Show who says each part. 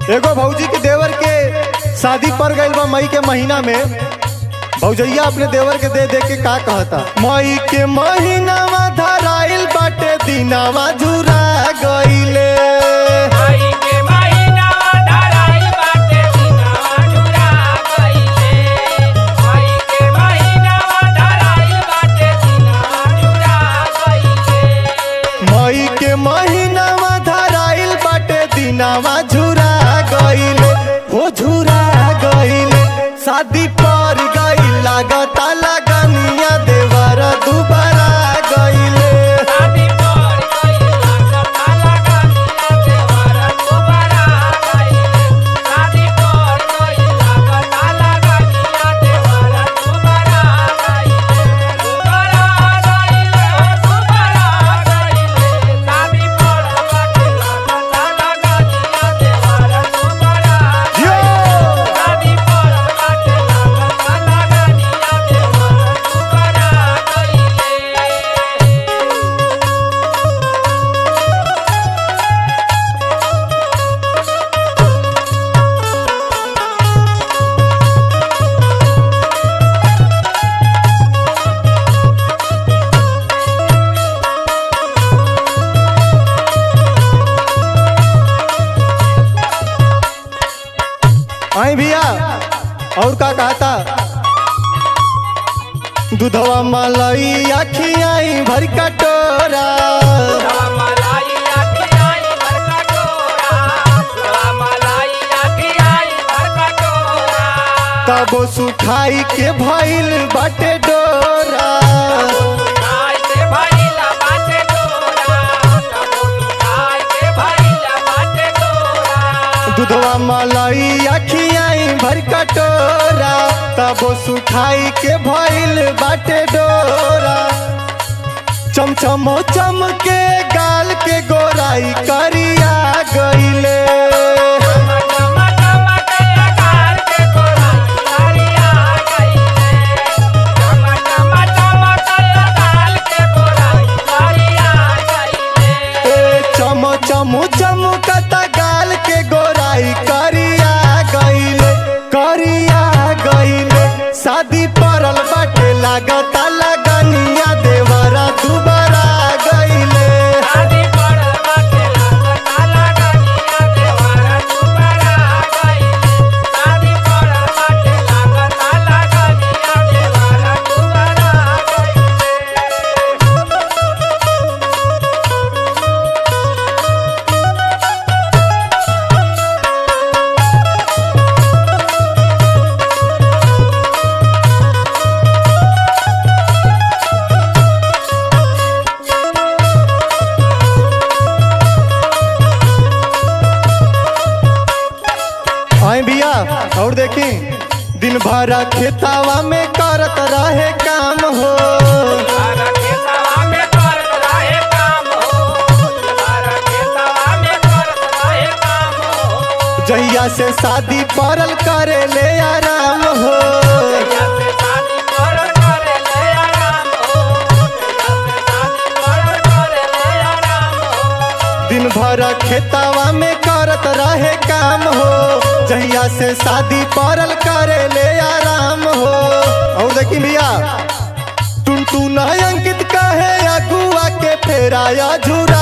Speaker 1: एगो भौजी के देवर के शादी पड़ गइल बा मई के महीना में भौजैया अपने देवर के दे दे के का कहता मई के महीनावा धराइल बाटे दिनावा झुरा गइले
Speaker 2: आई के महीना धराई बाटे दिनवा जुरा गइले आई के महीना धराई बाटे दिनवा जुरा गइले
Speaker 1: मई के महीनावा धराइल बाटे दिनावा झुरा गइले हो झुरा गइले शादी पर गइल लागता लगनिया देवर दुबारा गइले
Speaker 2: शादी पर गइला कथा लगानिया देवर दुबारा गइले शादी पर गइला कथा लगानिया देवर दुबारा गइले दुबारा गइले दुबारा गइले शादी पर गइला कथा लगानिया देवर दुबारा
Speaker 1: यो!
Speaker 2: शादी पर गइला कथा लगानिया देवर दुबारा गइले
Speaker 1: आई भैया और का कहता दूधवा मलाई अखियाई भर कटोरा
Speaker 2: मलाई आखियाई भर कटोरा मलाई आखियाई भर कटोरा
Speaker 1: तब सुखाई के भइल बाटे डोरा
Speaker 2: खाई के भइला बाटे डोरा कबो खाई के भइला बाटे डोरा
Speaker 1: दूधवा मलाई अखियाई भर कटोरा तब सुखाई के भइल बाटे डोरा चमचमो चम के गाल के गोराई करिया गइले
Speaker 2: टमाटर टमाटर आकार के गोराई करिया गइले टमाटर टमाटर आकार के गोराई करिया गइले
Speaker 1: ए चम चम चमकता गाल के गोराई करिया गइले करिया गइले शादी पड़ल बाटे लागता लगनिया देवरा दुबारा गइले
Speaker 2: शादी पर बाटे लागता लगानिया देवारा दुबारा गइले शादी पर बाटे लागता लगानिया देवारा दुबारा गइले
Speaker 1: आई भैया और देखी दिन भर खेतावा में करत रहे काम हो
Speaker 2: बारा खेतवा में करत रहे काम हो बारा खेतवा में करत रहे काम हो
Speaker 1: जहिया से शादी पड़ल करे ले आराम हो
Speaker 2: जैसे शादी पर करे ले आराम हो जैसे शादी पर करे ले आराम हो
Speaker 1: दिन भर खेतावा में करत रहे काम हो जहिया से शादी पड़ल करे ले आराम हो और देखी भैया टुन टुन अंकित कहे अगुआ के फेराया झूरा